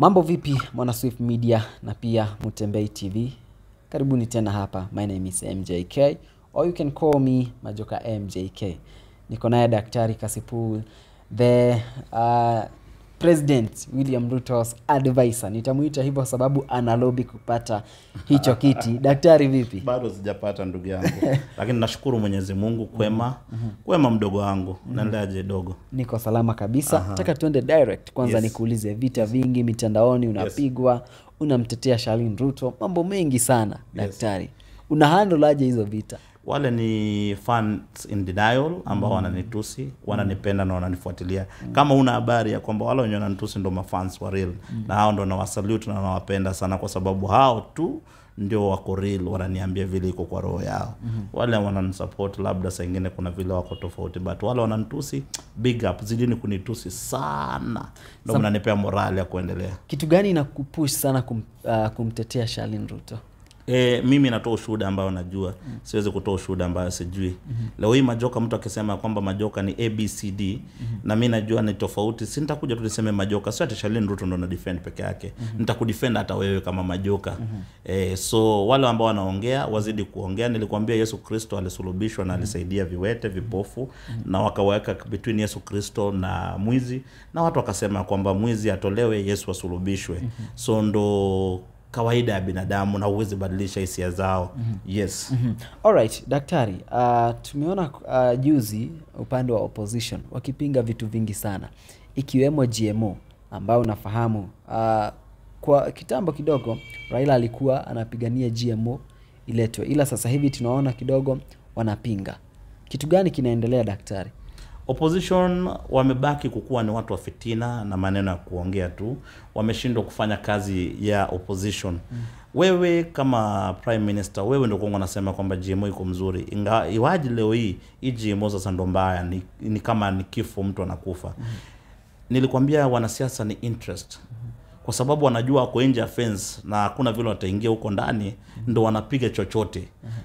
Mambo vipi mwana Swift Media na pia Mutembei TV. Karibuni tena hapa. My name is MJK or you can call me Majoka MJK. Niko naye Daktari Kasipul the uh, President William Ruto's advisor. Nitamuita hivyo sababu ana lobby kupata hicho kiti. Daktari vipi? bado sijapata ndugu yangu lakini nashukuru mwenyezi mungu kwema kwema mdogo wangu naendeleaje dogo Niko salama kabisa. Nataka tuende direct kwanza, Yes. nikuulize vita vingi mitandaoni, unapigwa unamtetea Shalin Ruto, mambo mengi sana daktari, una handle aje hizo vita? wale ni fans in denial ambao wananitusi wananipenda na wananifuatilia kama una habari ya kwamba wale wenye wananitusi ndo mafans wa real na hao ndo nawasalute na nawapenda sana kwa sababu hao tu ndio wako real wananiambia vile iko kwa roho yao wale wananisupport labda saa ingine kuna vile wako tofauti but wale wananitusi big up zidini kunitusi sana ndo mnanipea morali ya kuendelea Kitu gani inakupush sana kum, uh, kumtetea Shalin Ruto? E, mimi natoa ushuhuda ambayo najua mm. siwezi kutoa ushuhuda ambayo sijui mm-hmm. leo hii majoka mtu akisema kwamba majoka ni abcd mm-hmm. na mi najua ni tofauti si nitakuja tu niseme majoka sio ati Shalin Ruto ndo na defend peke yake mm-hmm. nitakudefend hata wewe kama majoka mm-hmm. e, so wale ambao wanaongea wazidi kuongea nilikwambia yesu kristo alisulubishwa na alisaidia viwete vipofu mm-hmm. na wakaweka between yesu kristo na mwizi na watu wakasema kwamba mwizi atolewe yesu asulubishwe mm-hmm. so ndo kawaida ya binadamu na huwezi badilisha hisia zao mm-hmm. yes mm-hmm. Alright, daktari, uh, tumeona uh, juzi upande wa opposition wakipinga vitu vingi sana ikiwemo GMO ambayo unafahamu uh, kwa kitambo kidogo Raila alikuwa anapigania GMO iletwe, ila sasa hivi tunaona kidogo wanapinga. Kitu gani kinaendelea daktari? opposition wamebaki kukuwa ni watu wa fitina na maneno ya kuongea tu wameshindwa kufanya kazi ya opposition mm. wewe kama prime minister wewe ndio kwangu nasema kwamba gmo iko mzuri Inga, iwaji leo hii hii gmo sasa ndo mbaya ni, ni kama ni kifo mtu anakufa mm. nilikwambia wanasiasa ni interest kwa sababu wanajua wako nje ya fence na hakuna vile wataingia huko ndani ndo wanapiga chochote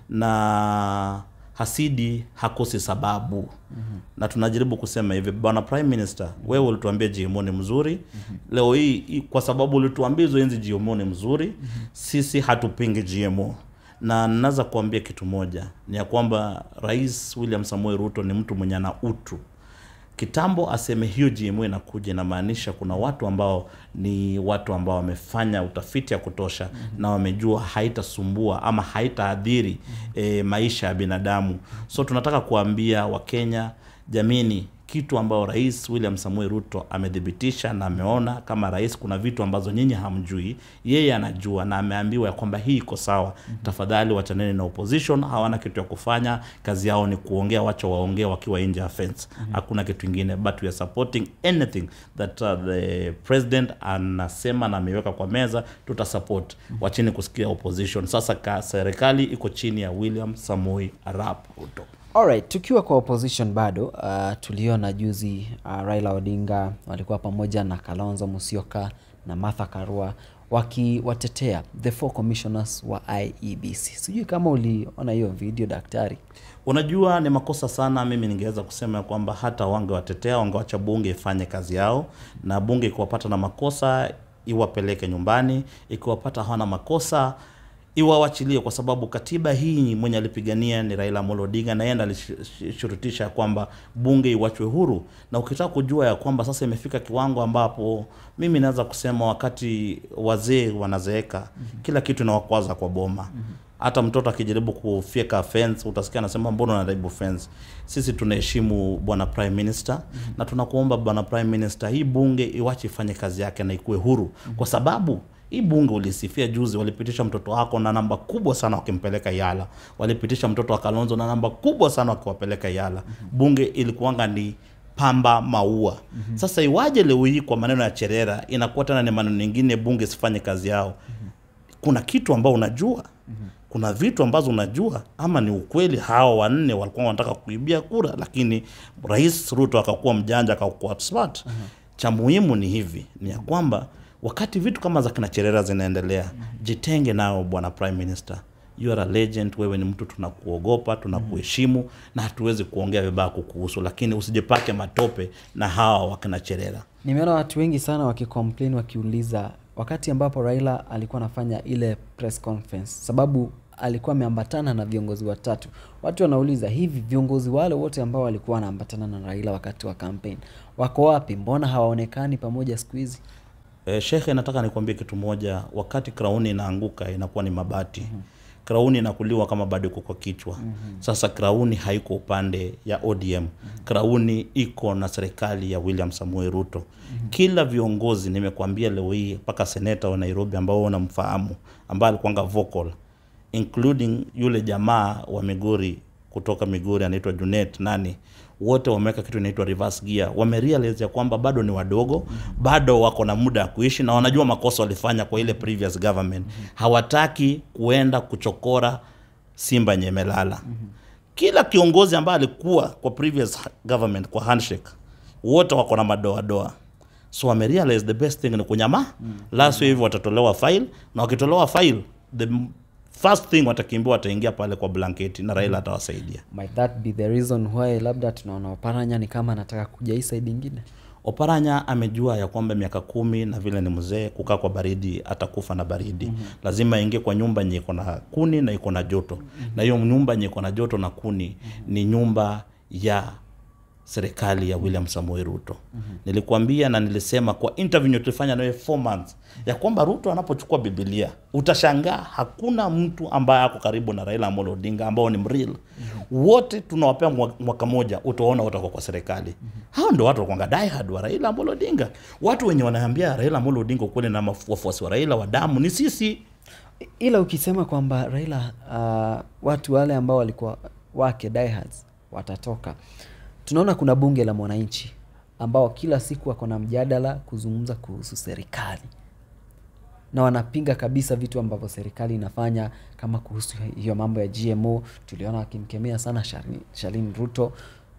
na hasidi hakosi sababu mm-hmm. na tunajaribu kusema hivi bwana prime minister wewe ulituambia gmo ni mzuri mm-hmm. leo hii hii- kwa sababu ulituambia hizo enzi gmo ni mzuri mm-hmm. sisi hatupingi gmo na naweza kuambia kitu moja ni ya kwamba rais william samuel ruto ni mtu mwenye ana utu kitambo aseme hiyo GMO inakuja inamaanisha kuna watu ambao ni watu ambao wamefanya utafiti ya kutosha mm-hmm. na wamejua haitasumbua ama haitaadhiri mm-hmm. e, maisha ya binadamu so tunataka kuambia wakenya jamini kitu ambao rais william samuel ruto amethibitisha na ameona kama rais kuna vitu ambazo nyinyi hamjui yeye anajua na ameambiwa ya kwamba hii iko sawa mm-hmm. tafadhali wachaneni na opposition hawana kitu ya kufanya kazi yao ni kuongea wacha waongee wakiwa nje ya fence mm-hmm. hakuna kitu ingine but we are supporting anything that uh, the president anasema na ameiweka kwa meza tutasupport mm-hmm. wachini kusikia opposition sasa ka serikali iko chini ya william samoi arap ruto Alright, tukiwa kwa opposition bado uh, tuliona juzi uh, Raila Odinga walikuwa pamoja na Kalonzo Musyoka na Martha Karua wakiwatetea the four commissioners wa IEBC. Sijui kama uliona hiyo video daktari. unajua ni makosa sana mimi ningeweza kusema ya kwamba hata wangewatetea wangewacha bunge ifanye kazi yao na bunge ikiwapata na makosa iwapeleke nyumbani ikiwapata hawana makosa iwawachilie kwa sababu katiba hii mwenye alipigania ni Raila Amolo Odinga na yeye ndiye alishurutisha ya kwamba bunge iwachwe huru, na ukitaka kujua ya kwamba sasa imefika kiwango ambapo mimi naweza kusema wakati wazee wanazeeka mm-hmm. kila kitu inawakwaza kwa boma mm-hmm hata mtoto akijaribu kufyeka fence utasikia anasema mbona unaharibu fence sisi tunaheshimu bwana prime minister mm-hmm. na tunakuomba bwana prime minister hii bunge iwache ifanye kazi yake na ikuwe huru mm-hmm. kwa sababu hii bunge ulisifia juzi walipitisha mtoto wako na namba kubwa sana wakimpeleka yala walipitisha mtoto wa kalonzo na namba kubwa sana wakiwapeleka yala mm-hmm. bunge ilikuwanga ni pamba maua mm-hmm. sasa iwaje leo hii kwa maneno ya cherera inakuwa tena ni maneno mengine bunge sifanye kazi yao mm-hmm. kuna kitu ambao unajua mm-hmm kuna vitu ambazo unajua ama ni ukweli hawa wanne walikuwa wanataka kuibia kura lakini rais ruto akakuwa mjanja akakuwa smart uh-huh. cha muhimu ni hivi ni ya kwamba wakati vitu kama za kina cherera zinaendelea uh-huh. jitenge nao bwana prime minister you are a legend wewe ni mtu tunakuogopa tunakuheshimu mm. na hatuwezi kuongea vibaya kukuhusu lakini usijipake matope na hawa wakina cherera Nimeona watu wengi sana wakicomplain wakiuliza wakati ambapo Raila alikuwa anafanya ile press conference, sababu alikuwa ameambatana na viongozi watatu. Watu wanauliza hivi, viongozi wale wote ambao walikuwa wanaambatana na Raila wakati wa campaign wako wapi? Mbona hawaonekani pamoja siku hizi? E, shekhe, nataka nikwambie kitu moja. Wakati krauni inaanguka inakuwa ni mabati. mm -hmm. Krauni inakuliwa kama bado iko kwa kichwa. mm -hmm. Sasa krauni haiko upande ya ODM. mm -hmm. Krauni iko na serikali ya William Samuel Ruto. mm -hmm. Kila viongozi nimekuambia leo hii, mpaka seneta wa Nairobi ambao unamfahamu, ambaye alikuwanga vocal including yule jamaa wa Migori kutoka Migori anaitwa Junet nani, wote wameweka kitu inaitwa reverse gear. Wamerealize ya kwamba bado ni wadogo, bado wako na muda wa kuishi na wanajua makosa walifanya kwa ile previous government. Hawataki kuenda kuchokora simba nyemelala. Kila kiongozi ambaye alikuwa kwa previous government kwa handshake, wote wako na madoadoa so wamerealize the best thing ni kunyama mm. last hivi watatolewa file na wakitolewa file the first thing watakimbia wataingia pale kwa blanketi na Raila atawasaidia. Might that be the reason why labda tunaona Oparanya ni kama anataka kuja hii side ingine? Oparanya amejua ya kwamba miaka kumi na vile ni mzee, kukaa kwa baridi atakufa na baridi. mm -hmm. Lazima aingie kwa nyumba yenye iko na kuni na iko na joto. mm -hmm. Na hiyo nyumba yenye iko na joto na kuni mm -hmm. ni nyumba ya serikali ya William Samoei Ruto. mm -hmm. Nilikuambia na nilisema kwa interview tulifanya naye 4 months ya kwamba Ruto anapochukua Biblia utashangaa hakuna mtu ambaye ako karibu na Raila Amolo Odinga ambao ni mreal. mm -hmm. Wote tunawapea mwaka moja utaona watakuwa kwa serikali. mm -hmm. Hao ndio watu wakwanga die hard wa Raila Amolo Odinga. Watu wenye wanaambia Raila Amolo Odinga ukweli na wafuasi wa Raila wa damu ni sisi. Ila ukisema kwamba Raila uh, watu wale ambao walikuwa wake diehards watatoka tunaona kuna bunge la mwananchi ambao kila siku wako na mjadala kuzungumza kuhusu serikali na wanapinga kabisa vitu ambavyo serikali inafanya kama kuhusu hiyo mambo ya GMO. Tuliona wakimkemea sana Shalin Ruto.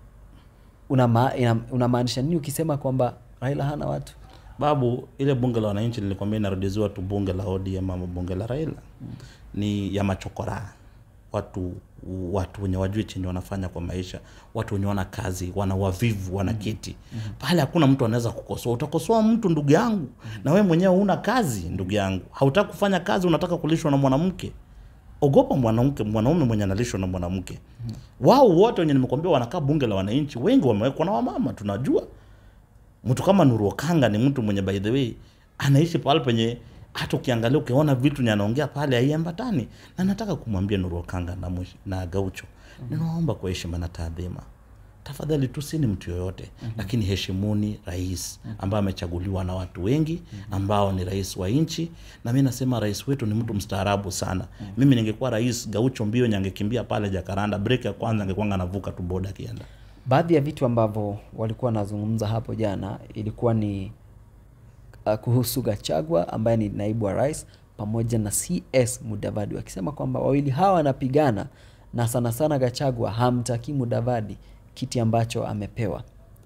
Unamaanisha una nini ukisema kwamba Raila hana watu? Babu, ile bunge la wananchi nilikwambia inarudiziwa tu bunge la ODM ama bunge la Raila hmm. ni ya machokora watu watu wenye wajui chenye wanafanya kwa maisha, watu wenye wana kazi, wana wavivu, wana kiti mm -hmm. Pale hakuna mtu anaweza kukosoa. Utakosoa mtu ndugu yangu, mm -hmm. na wewe mwenyewe huna kazi ndugu yangu, hautaki kufanya kazi, unataka kulishwa na mwanamke. Ogopa mwanamke, mwanaume mwenye analishwa na mwanamke. mm -hmm. Wao wote wenye nimekwambia wanakaa bunge la wananchi, wengi wamewekwa na wamama. Tunajua mtu kama Nuru Okanga ni mtu mwenye by the way anaishi pale penye hata ukiangalia ukiona vitu ni anaongea pale haiambatani, na nataka kumwambia Nuru Okanga na, na Gaucho mm -hmm. ninaomba kwa heshima na taadhima, tafadhali tusini mtu yoyote mm -hmm. lakini heshimuni rais ambaye amechaguliwa na watu wengi ambao ni rais wa nchi, na mimi nasema rais wetu ni mtu mstaarabu sana mm -hmm. mimi ningekuwa rais Gaucho mbio nyangekimbia pale Jakaranda, break ya kwanza angekuwa anavuka tu boda akienda. Baadhi ya vitu ambavyo walikuwa wanazungumza hapo jana ilikuwa ni uh, kuhusu Gachagua ambaye ni naibu wa rais pamoja na CS Mudavadi wakisema kwamba wawili hawa wanapigana na sana sana Gachagua hamtaki Mudavadi kiti ambacho amepewa.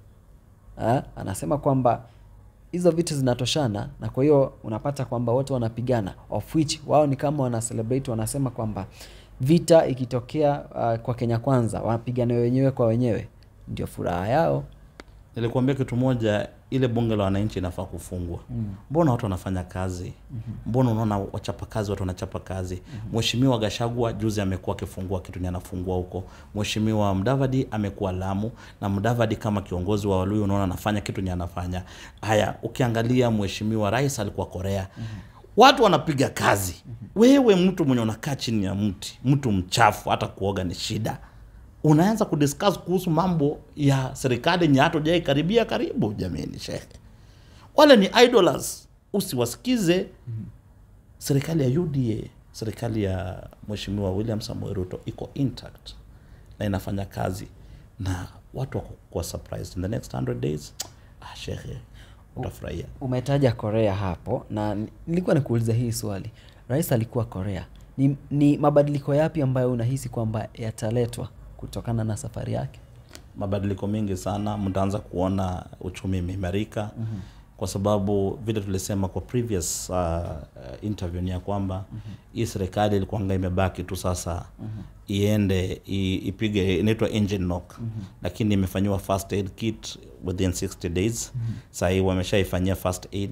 Ha? Anasema kwamba hizo vitu zinatoshana na kwa hiyo unapata kwamba wote wanapigana of which wao ni kama wana celebrate, wanasema kwamba vita ikitokea uh, kwa Kenya Kwanza wanapigana wenyewe kwa wenyewe ndio furaha yao. Nilikuambia kitu moja, ile bunge la wananchi inafaa kufungwa. Mbona mm. watu wanafanya kazi? Mbona mm -hmm. unaona wachapa kazi, watu wanachapa kazi. Mheshimiwa mm -hmm. Gashagwa juzi amekuwa akifungua kitu ni anafungua huko. Mheshimiwa Mdavadi amekuwa Lamu, na Mdavadi kama kiongozi wa Waluo unaona anafanya kitu ni anafanya. Haya, ukiangalia Mheshimiwa Rais alikuwa Korea. mm -hmm. Watu wanapiga kazi. mm -hmm. Wewe mtu mwenye unakaa chini ya mti, mtu mchafu, hata kuoga ni shida unaanza kudiscuss kuhusu mambo ya serikali yenye hata hujai karibia karibu. Jamani shehe, wale ni idlers, usiwasikize. mm -hmm. Serikali ya UDA, serikali ya Mheshimiwa William Samoei Ruto iko intact na inafanya kazi na watu wako kwa surprised in the next 100 days. Ah, shehe utafurahia. Umetaja Korea hapo na nilikuwa nikuuliza hii swali. Rais alikuwa Korea, ni, ni mabadiliko yapi ambayo unahisi kwamba yataletwa kutokana na safari yake? Mabadiliko mengi sana, mtaanza kuona uchumi imeimarika. mm -hmm. Kwa sababu vile tulisema kwa previous uh, interview ni ya kwamba mm -hmm. hii serikali ilikuanga imebaki tu sasa mm -hmm. iende i, ipige inaitwa engine knock mm -hmm. lakini imefanyiwa first aid kit within 60 days mm -hmm. Sahii wameshaifanyia first aid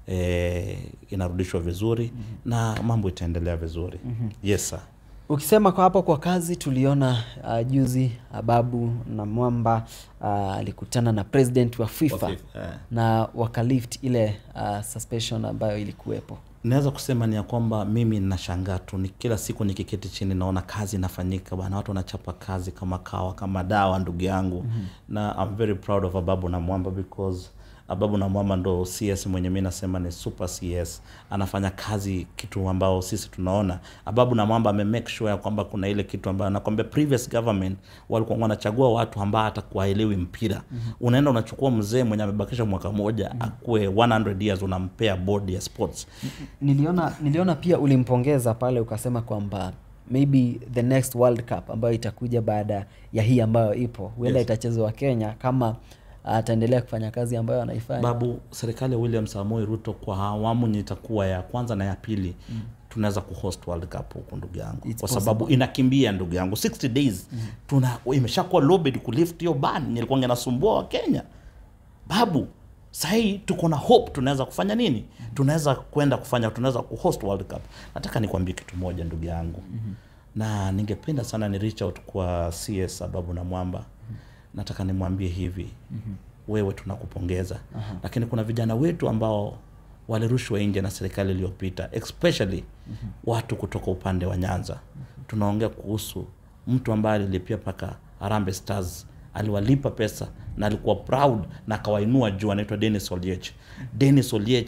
eh, inarudishwa vizuri na mambo itaendelea vizuri yes sir. Ukisema kwa hapo kwa kazi, tuliona uh, juzi Ababu na Mwamba uh, alikutana na president wa FIFA, FIFA, eh. na wakalift ile uh, suspension ambayo ilikuwepo. naweza kusema ni ya kwamba mimi nashangaa tu ni kila siku nikiketi chini naona kazi inafanyika bana watu wanachapa kazi kama kawa kama dawa ndugu yangu mm-hmm. na I'm very proud of Ababu na Mwamba because Ababu na Mwamba ndo CS mwenye mi nasema ni super CS anafanya kazi kitu ambao sisi tunaona Ababu na Mwamba ame make sure ya kwamba kuna ile kitu ambayo nakwambia previous government walikuwa wanachagua watu ambao hata kuwaelewi mpira mm-hmm. unaenda unachukua mzee mwenye amebakisha mwaka moja mm-hmm. akuwe 100 years unampea board ya sports Niliona, niliona pia ulimpongeza pale ukasema kwamba maybe the next World Cup ambayo itakuja baada ya hii ambayo ipo huenda Yes. itachezwa Kenya kama ataendelea kufanya kazi ambayo anaifanya. babu serikali ya william samoi ruto kwa awamu yenye itakuwa ya kwanza na ya pili mm. tunaweza kuhost world cup huku ndugu yangu It's kwa sababu inakimbia ndugu yangu 60 days mm. tuna imeshakuwa lobed kulift hiyo ban nilikuwa nasumbua wa kenya babu sahii tuko na hope tunaweza kufanya nini tunaweza kwenda kufanya tunaweza kuhost world cup nataka nikwambie kitu moja ndugu yangu mm-hmm. na ningependa sana ni reach out kwa cs sababu na mwamba mm-hmm. nataka nimwambie hivi mm-hmm. wewe tunakupongeza uh-huh. lakini kuna vijana wetu ambao walirushwa nje na serikali iliyopita especially mm-hmm. watu kutoka upande wa nyanza mm-hmm. tunaongea kuhusu mtu ambaye alilipia mpaka Harambee Stars aliwalipa pesa na alikuwa proud na akawainua juu, anaitwa Dennis Oliech. Dennis Oliech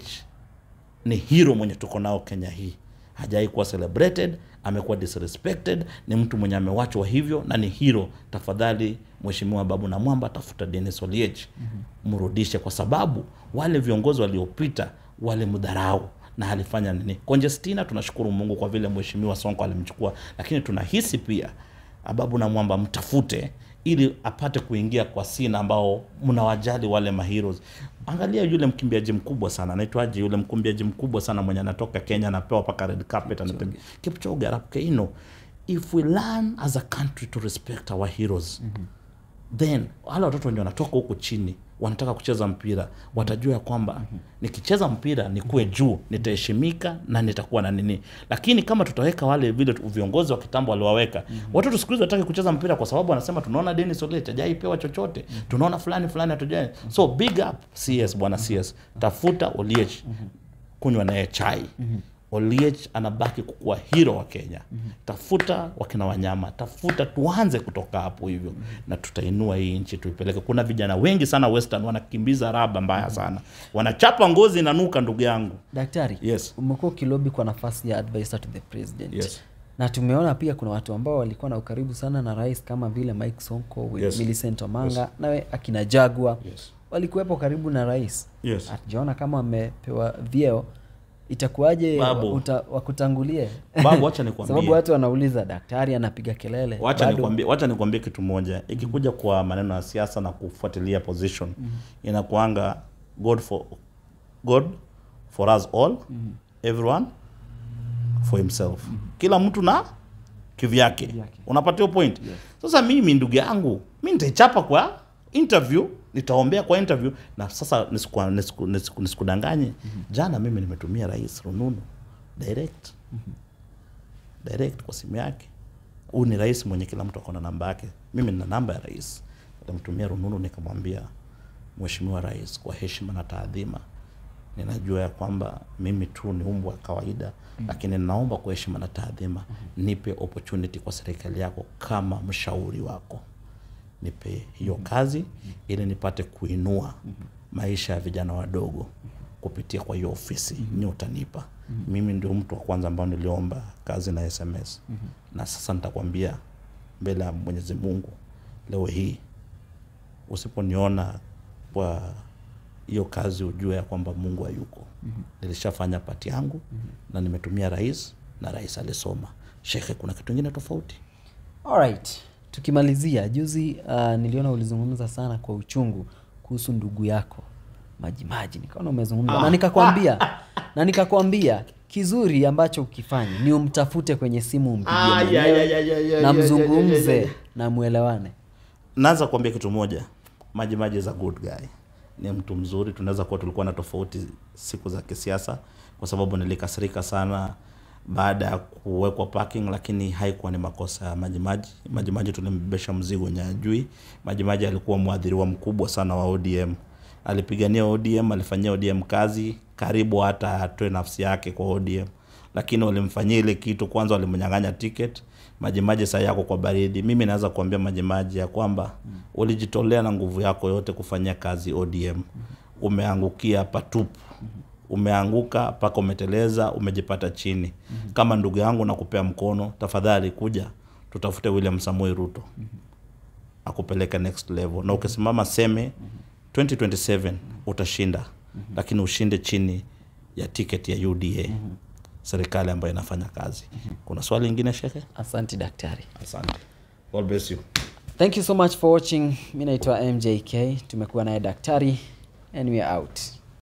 ni hero mwenye tuko nao Kenya hii, hajai kuwa celebrated, amekuwa disrespected, ni mtu mwenye amewachwa hivyo na ni hero. Tafadhali Mheshimiwa Babu na Mwamba, tafuta Dennis Oliech mrudishe, kwa sababu wale viongozi waliopita walimdharau na alifanya nini. Conjestina, tunashukuru Mungu kwa vile Mheshimiwa Sonko alimchukua, lakini tunahisi pia Ababu na Mwamba mtafute ili apate kuingia kwa sina ambao mnawajali wale maheroes. Angalia yule mkimbiaji mkubwa sana anaitwaje, yule mkimbiaji mkubwa sana mwenye anatoka Kenya anapewa paka red carpet, anapewa Kipchoge Arap Keino. If we learn as a country to respect our heroes then wale watoto wenye wanatoka huku chini wanataka kucheza mpira watajua ya kwamba nikicheza mpira nikuwe juu nitaheshimika na nitakuwa na nini lakini kama tutaweka wale vile tu- viongozi wa kitambo waliwaweka watoto siku hizi wataki kucheza mpira kwa sababu wanasema tunaona Dennis Oliech hajaipewa chochote tunaona fulani fulani hatujai so big up CS bwana CS tafuta Oliech kunywa naye chai Oliech anabaki kukuwa hero wa Kenya. Tafuta wakina wanyama, tafuta, tuanze kutoka hapo hivyo na tutainua hii nchi tuipeleke. Kuna vijana wengi sana Western wanakimbiza raba mbaya sana, wanachapa ngozi inanuka, ndugu yangu. Daktari, Yes. umekuwa ukilobi kwa nafasi ya advisor to the president Yes. na tumeona pia kuna watu ambao walikuwa na ukaribu sana na rais kama vile Mike Sonko, Yes. Millicent Omanga nawe akina Jagwa Yes. walikuwepo karibu na rais. Yes. Hatujaona kama wamepewa vyeo, itakuwaje Babu. uta- wakutangulie? Babu, wacha nikwambie. sababu watu wanauliza daktari anapiga kelele, Wacha bado- nikwambie, wacha nikwambie kitu moja. Ikikuja kwa maneno ya siasa na kufuatilia position, inakuanga God for God for us all, everyone for himself. Kila mtu na kivyake. Kivyake. Unapata hiyo point? Sasa mimi ndugu yangu, mimi nitaichapa kwa interview, nitaombea kwa interview na sasa nisikuwa- nisiku- nisiku- nisikudanganye. Jana mimi nimetumia rais rununu direct direct kwa simu yake. Huyu ni rais mwenye kila mtu akona namba yake. Mimi nina namba ya rais, nikamtumia rununu nikamwambia, Mheshimiwa Rais, kwa heshima na taadhima, ninajua ya kwamba mimi tu ni umbwa wa kawaida mm. lakini ninaomba kwa heshima na taadhima nipe opportunity kwa serikali yako kama mshauri wako nipe hiyo kazi ili nipate kuinua maisha ya vijana wadogo kupitia kwa hiyo ofisi nyi utanipa mimi ndio mtu wa kwanza ambao niliomba kazi na sms na sasa nitakwambia mbele ya mwenyezi mungu leo hii usiponiona kwa hiyo kazi ujue ya kwamba mungu hayuko nilishafanya pati yangu na nimetumia rais na rais alisoma shekhe kuna kitu ingine tofauti Alright. Tukimalizia juzi uh, niliona ulizungumza sana kwa uchungu kuhusu ndugu yako Majimaji, nikaona umezungumza na nikakwambia na nikakwambia kizuri ambacho ukifanya ni umtafute kwenye simu umpigie Ah, ya, mwenyewe ya, ya, ya, ya, na ya, ya, ya, ya, mzungumze ya. na mwelewane. naanza kuambia kitu moja maji maji is a good guy ni mtu mzuri. Tunaweza kuwa tulikuwa na tofauti siku za kisiasa, kwa sababu nilikasirika sana baada ya kuwekwa parking, lakini haikuwa ni makosa ya Majimaji. Majimaji tulimbebesha mzigo wenye ajui. Majimaji alikuwa mwadhiriwa mkubwa sana wa ODM, alipigania ODM, alifanyia ODM kazi karibu hata atoe nafsi yake kwa ODM, lakini walimfanyia ile kitu. Kwanza walimnyang'anya ticket. Majimaji saa yako kwa baridi. Mimi naweza kuambia Majimaji ya kwamba ulijitolea na nguvu yako yote kufanyia kazi ODM, umeangukia patupu umeanguka mpaka umeteleza, umejipata chini. Kama ndugu yangu nakupea mkono, tafadhali kuja tutafute William Samoei Ruto akupeleke next level, na ukisimama seme 2027 utashinda, lakini ushinde chini ya ticket ya UDA, serikali ambayo inafanya kazi. Kuna swali lingine shekhe? Asante daktari. Asante. God bless you. Thank you so much for watching. Mi naitwa MJK, tumekuwa naye daktari and we are out.